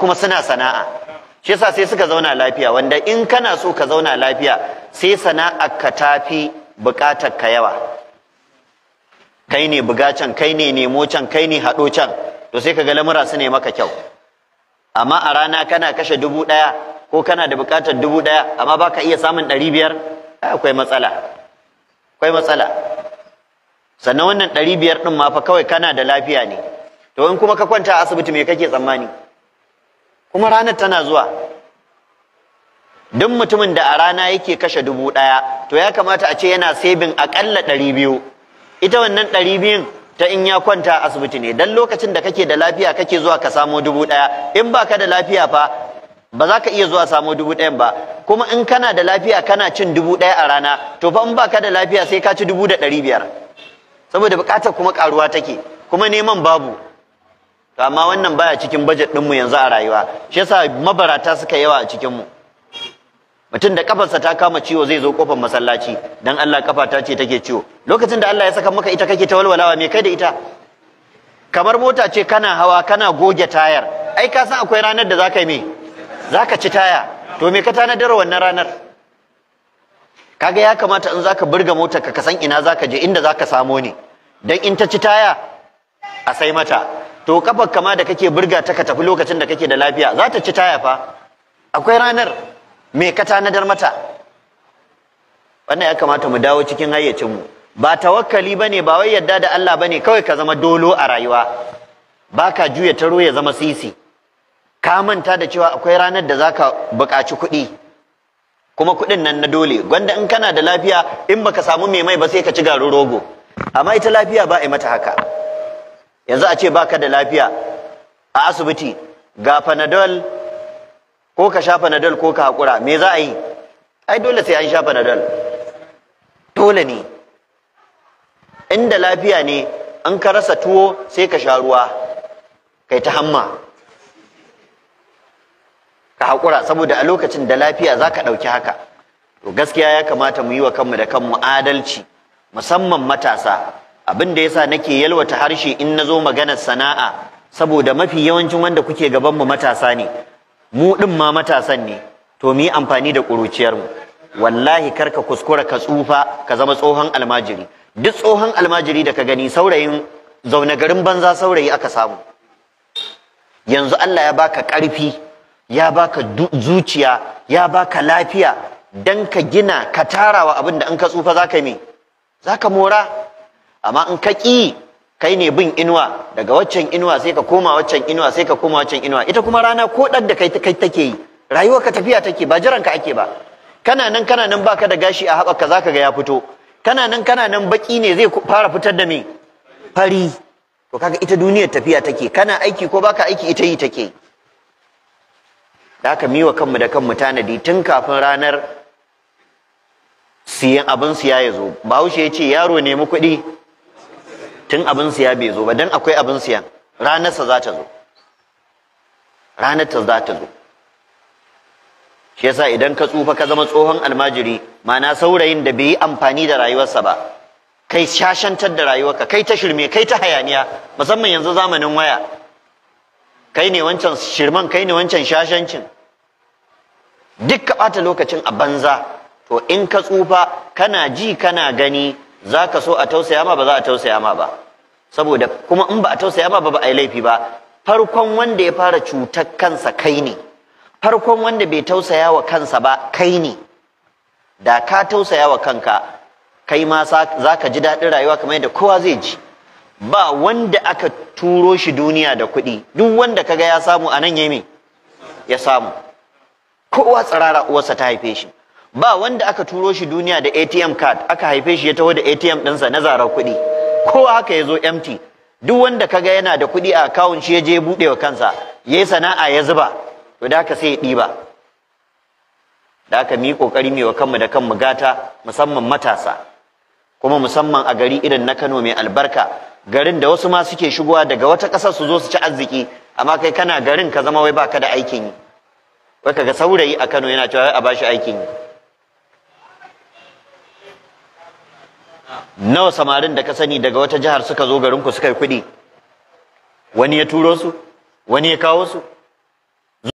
kuma suna sana'a shi yasa sai suka zauna lafiya wanda in kana so ka zauna lafiya sai sana'ar ka tafi bukatar ka yawa kai ne buga can kai ne nemo can kai ne haɗo can to sai ka ga lamura su ne maka kyau amma a rana kana kashe dubu ɗaya ko kana da bukatar dubu ɗaya amma baka iya samun ɗari biyar akwai matsala akwai matsala sannan wannan ɗari biyar ɗin ma fa kawai kana da lafiya ne to in kuma ka kwanta a asibiti me kake tsammani kuma ranar tana zuwa duk mutumin da a rana yake kashe dubu ɗaya to ya kamata a ce yana sebin aƙalla ɗari biyu ita wannan ɗari biyun ta in ya kwanta a asibiti ne dan lokacin da kake da lafiya kake zuwa ka samo dubu ɗaya in baka da lafiya fa ba za ka iya zuwa samo dubu ɗayan ba kuma in kana da lafiya kana cin dubu ɗaya a rana to fa in baka da lafiya sai ka ci dubu da ɗari biyar saboda buƙatar kuma ƙaruwa take kuma neman babu to amma wannan baya cikin bajet ɗinmu yanzu a rayuwa shi yasa mabarata suka yawa a cikinmu mutum da kafarsa ta kama ciwo zai zo kofar masallaci dan Allah kafa ta ce take ciwo lokacin da Allah ya saka maka ita kake ta walwalawa me kai da ita kamar mota ce kana hawa kana goge tayar ai ka san akwai ranar da zaka yi me zaka ci taya to me ka tanadar wannan ranar kaga ya kamata in zaka burga motar ka san ina zaka je inda zaka samo ne dan in ta ci taya a sai mata to kafar kama da kake burga ta ka tafi lokacin da kake da lafiya za ta ci taya fa akwai ranar me ka tanadar mata wannan ya kamata mu dawo cikin hayyacinmu ba tawakkali bane ba wai yadda da Allah bane kawai ka zama dolo a rayuwa baka juya taro ya zama sisi ka manta da cewa akwai ranar da zaka buƙaci kuɗi kuma kuɗin nan na dole gwanda in kana da lafiya in baka samu mai mai ba sai ka ci garin rogo amma ita lafiya ba a yi mata haka yanzu a ce baka da lafiya a asibiti ga panadol ko ka sha panadol ko ka haƙura me za a yi ai dole sai an sha panadol dole ne inda lafiya ne an ka rasa tuwo sai ka sha ruwa kai ta hamma ka haƙura saboda a lokacin da lafiya za ka ɗauki haka to gaskiya ya kamata mu yi wa kanmu da kanmu adalci musamman matasa abin da yasa nake yalwata harshe in na zo maganar sana'a saboda mafi yawancin wanda kuke gabanmu matasa ne mu ɗin ma matasan ne to mu yi amfani da ƙuruciyarmu wallahi kar ka kuskura ka tsufa ka zama tsohon almajiri duk tsohon almajiri da ka gani saurayin zaune garin banza saurayi aka samu yanzu Allah ya baka ƙarfi ya baka zuciya ya baka lafiya dan ka gina ka tarawa abin da in ka tsufa zaka yi me zaka mora amma in ka ƙi kai ne bin inuwa daga waccan inuwa sai ka koma waccan inuwa sai ka koma waccan inuwa ita kuma rana ko ɗan da kai kai take yi rayuwar ka tafiya take ba jiran ka ake ba kana nan kana nan baka da gashi a haɓaka zaka ga ya fito kana nan kana nan baki ne zai fara fitar da me fari to kaga ita duniyar tafiya take kana aiki ko baka aiki ita yi take da haka miwa kanmu da kanmu tanadi tun kafin ranar siyan abin siya ya zo bahaushe ya ce yaro nemi kuɗi tun abin siya bai zo ba dan akwai abin siyan ranarsa za ta zo ranar ta za ta zo shi yasa idan ka tsufa ka zama tsohon almajiri ma'ana saurayin da bai yi amfani da rayuwarsa ba kai shashantar da rayuwarka kai ta shirme kai ta hayaniya musamman yanzu zamanin waya kai ne wancan shirman kai ne wancan shashancin duk ka ɓata lokacin a banza to in ka tsufa kana ji kana gani za ka so a tausaya ma ba za a tausaya ma ba saboda kuma in ba a tausaya ma ba ba a yi laifi ba farkon wanda ya fara cutar kansa kai ne farkon wanda bai tausaya wa kansa ba kai ne da ka tausaya wa kanka kai ma za ka ji daɗin rayuwa kamar yadda kowa zai ji ba wanda aka turo shi duniya da kuɗi duk wanda kaga ya samu a nan ya ya samu kowa tsirara uwarsa ta haife shi ba wanda aka turo shi duniya da ATM card aka haife shi ya taho da ATM ɗinsa na zarar kuɗi kowa haka ya zo empty duk wanda kaga yana da kuɗi a akawun shi ya je buɗe wa kansa ya yi sana'a ya zuba to da haka sai ya ɗiba da haka mu yi ƙoƙari mu wa kanmu da kanmu gata musamman matasa kuma musamman a gari irin na Kano mai albarka garin da wasu ma suke shigowa daga wata ƙasar su zo su ci arziki amma kai kana garin ka zama wai baka da aikin yi wai kaga saurayi a Kano yana cewa a bashi aikin yi nawa samarin da ka sani daga wata jihar suka zo garinku suka yi kuɗi wani ya turo su wani ya kawo su